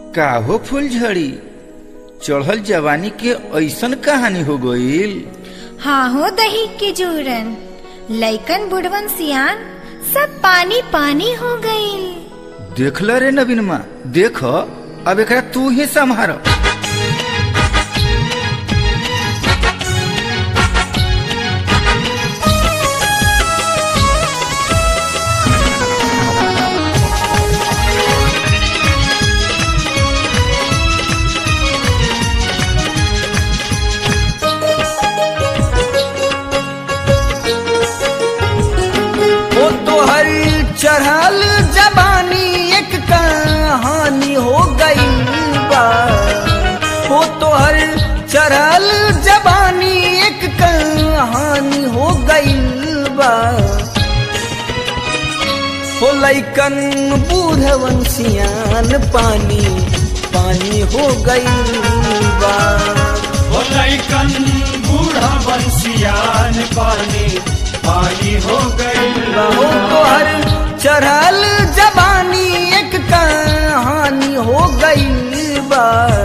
काहो फूलझड़ी चढ़ल जवानी के ऐसन कहानी हो गईल हाँ हो दही के जोरन लइकन बुढ़वन सियान सब पानी पानी हो गईल देख ल रे नवीन माँ देख अब एकरा तू ही संभार ओ तोहर चढ़ल जबानी एक कहानी हो गई बा ओ तोहर चढ़ल जबानी एक कहानी हो गई बा हो लैकन बूढ़वन सियान पानी पानी हो गई बा हो लैकन बूढ़ा बंसियान पानी पानी हो गई हो तोहर चढ़ल जबानी एक कहानी हो गई बा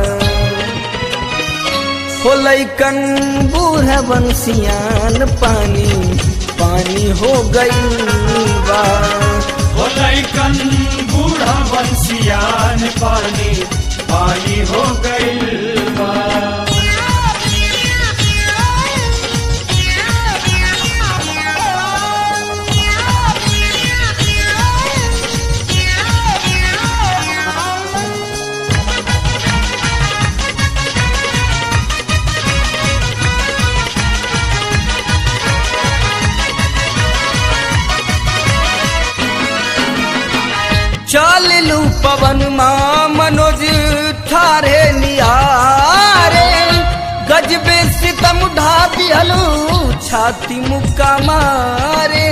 हो लैकन बूढ़ बंसियान पानी पानी हो गई बा हो लैकन बूढ़ा बंसियान पानी पानी हो गई चल लू पवन माँ मनोज थारे निहारे गजबे सितम ढा दिहलू छाती मुक्का मारे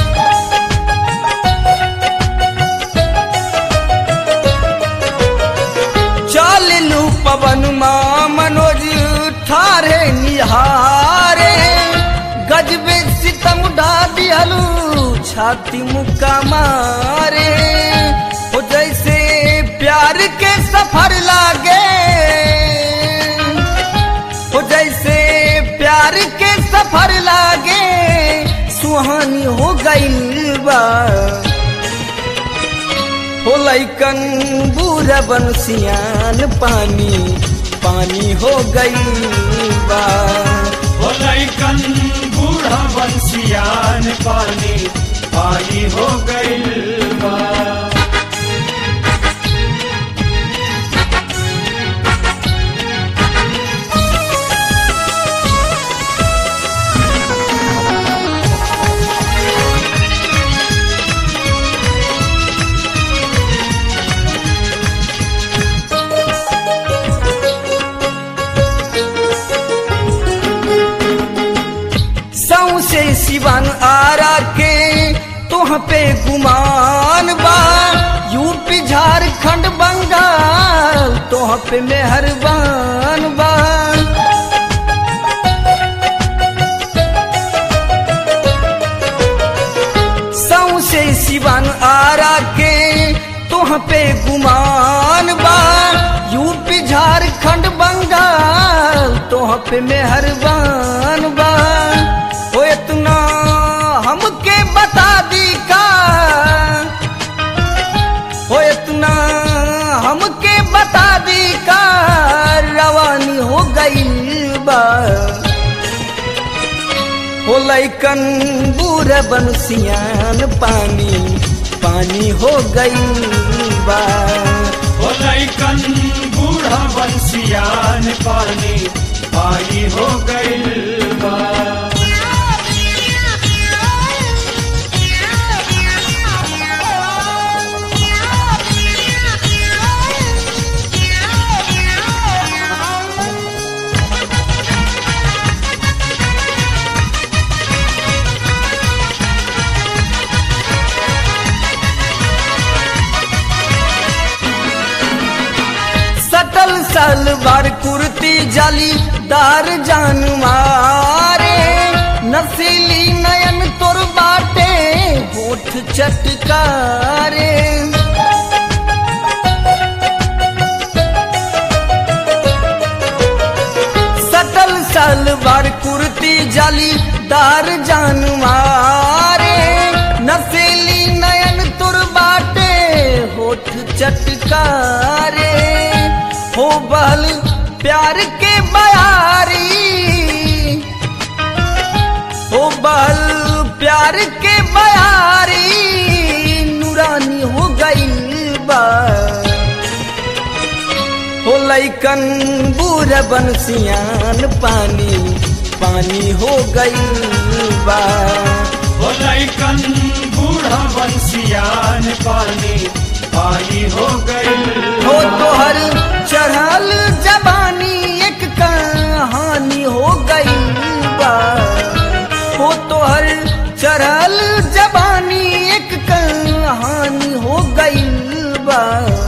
चल लू पवन माँ मनोज थारे निहारे गजबे सितम ढा दिहलू छाती मुक्का मारे हो जैसे प्यार के सफर लागे हो जैसे प्यार के सफर लागे सुहानी हो गई बा हो लैकन बूढ़ा बंसियान पानी पानी हो गई बा हो लैकन बूढ़ा बंसियान पानी पानी हो गई सौसे सिवन आरा के तुह पे गुमान बा यूपी झारखंड बंगाल तुह पे मेहरबान बा सौसे सिवन आरा के तुह पे गुमान बा यूपी झारखंड बंगाल तुह पे मेहरबान बा हो इतना हमके बता दी का हो इतना हमके बता दी का रवानी हो गई बा हो लैकन बूढ़ बंसियान पानी पानी हो गई बा हो लैकन बूढ़ा बंसियान पानी पानी हो गई सटल सलवार कुर्ती जाली दार जान मारे नसीली नयन तोर बाटे होठ चटकारे जालीदार जान मारे नसेली नयन तुर बाटे होठ चटकारे हो बल प्यार के बयारी हो बल प्यार के बयारी नूरानी हो गई बा हो लैकन बूढ़ बंसियान पानी पानी हो गई बा हो लैकन बूढ़ा बंसियान पानी पानी हो गई हो तोहर चढ़ल जबानी एक कहानी हो गई बा हो तोहर चढ़ल जबानी एक कहानी हो गई बा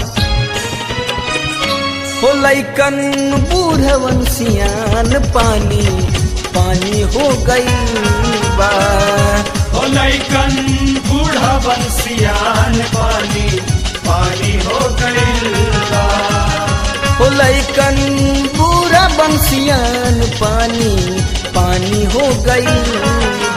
हो लैकन बूढ़वन सियान पानी पानी हो गई बा हो लैकन बूढ़ा बंसियान पानी पानी हो गई हो लैकन पूरा बंसियान पानी पानी हो गई